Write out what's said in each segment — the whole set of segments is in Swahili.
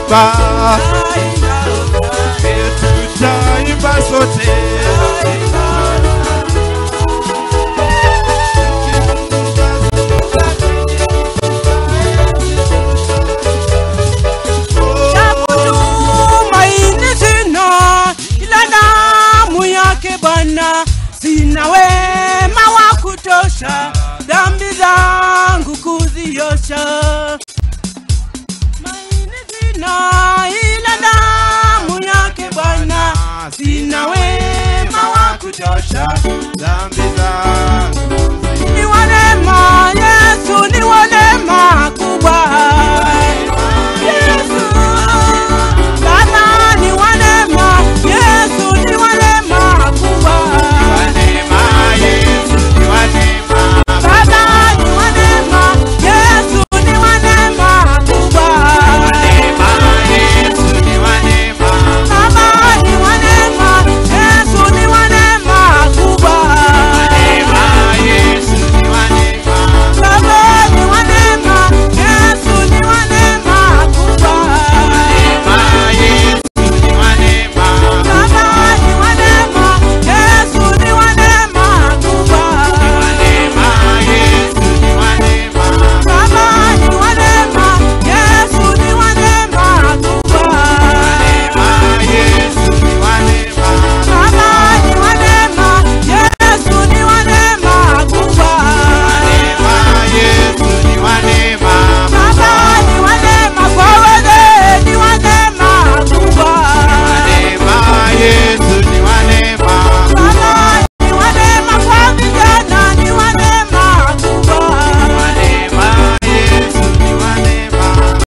tutaimba tutaimba sote Tumaini sina ila damu yake Bwana, sina wema wa kutosha dhambi zangu kuziosha. Tumaini sina ila damu yake Bwana, sina wema wa kutosha. dhambi zangu Ni wa neema Yesu, ni wa neema kubwa Yesu, Baba ni wa neema Yesu, ni wa neema kubwa neema Yesu ni wa neema Baba ni wa neema Yesu, ni wa neema kubwa neema Yesu ni wa neema Baba ni wa neema Yesu, ni wa neema kubwa neema Yesu ni wa neema Baba ni wa neema Yesu, ni wa neema kubwa neema Yesu ni wa neema Baba ni wa neema, Yesu ni wa neema kubwa. neema Yesu ni wa neema Baba ni wa neema, Yesu ni wa neema kubwa. neema Yesu ni wa neema Baba ni wa neema, Yesu ni wa neema kubwa. neema Yesu ni wa neema Baba ni wa neema kwa wote, ni wa neema kubwa. neema Yesu ni wa neema Baba ni wa neema kwa vijana, ni wa neema kubwa. neema Yesu ni wa neema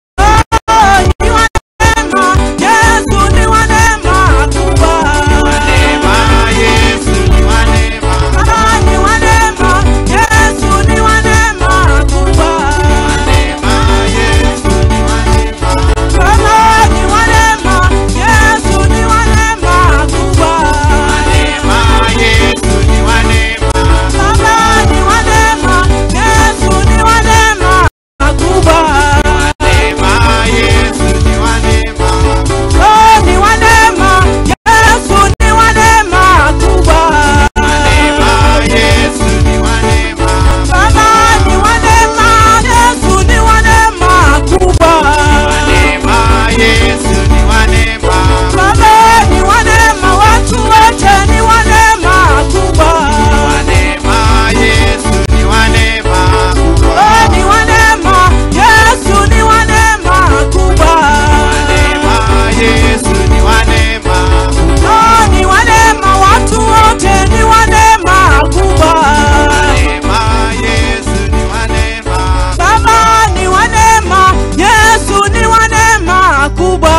Ni wa neema, Yesu ni wa neema kubwa. neema Yesu ni wa neema Baba ni wa neema, Yesu ni wa neema kubwa. neema Yesu ni wa neema Baba ni wa neema, Yesu ni wa neema kubwa. neema Yesu ni wa neema Baba ni wa neema, Yesu ni wa neema kubwa. neema Yesu ni wa neema Oh, ni wa neema, Yesu ni wa neema kubwa. neema Yesu ni wa neema Baba ni wa neema, Yesu ni wa neema kubwa. neema Yesu ni wa neema Baba ni wa neema, watu wote ni wa neema kubwa. neema Yesu ni wa neema Oh, ni wa neema, Yesu ni wa neema kubwa. neema Yesu ni wa neema Oh, ni wa neema, watu wote ni wa neema kubwa. neema Yesu ni wa neema Baba ni wa neema, Yesu ni wa neema kubwa.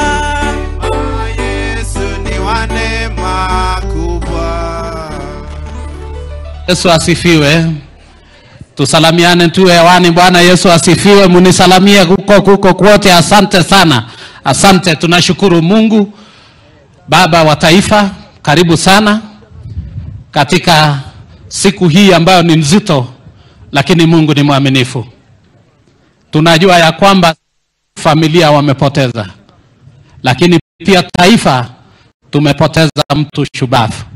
Yesu ni wa neema kubwa Yesu asifiwe. Tusalamiane tu hewani. Bwana Yesu asifiwe. Munisalamie kuko kuko kwote. Asante sana, asante. Tunashukuru Mungu Baba wa taifa, karibu sana katika siku hii ambayo ni nzito, lakini Mungu ni mwaminifu. Tunajua ya kwamba familia wamepoteza, lakini pia taifa tumepoteza mtu shubavu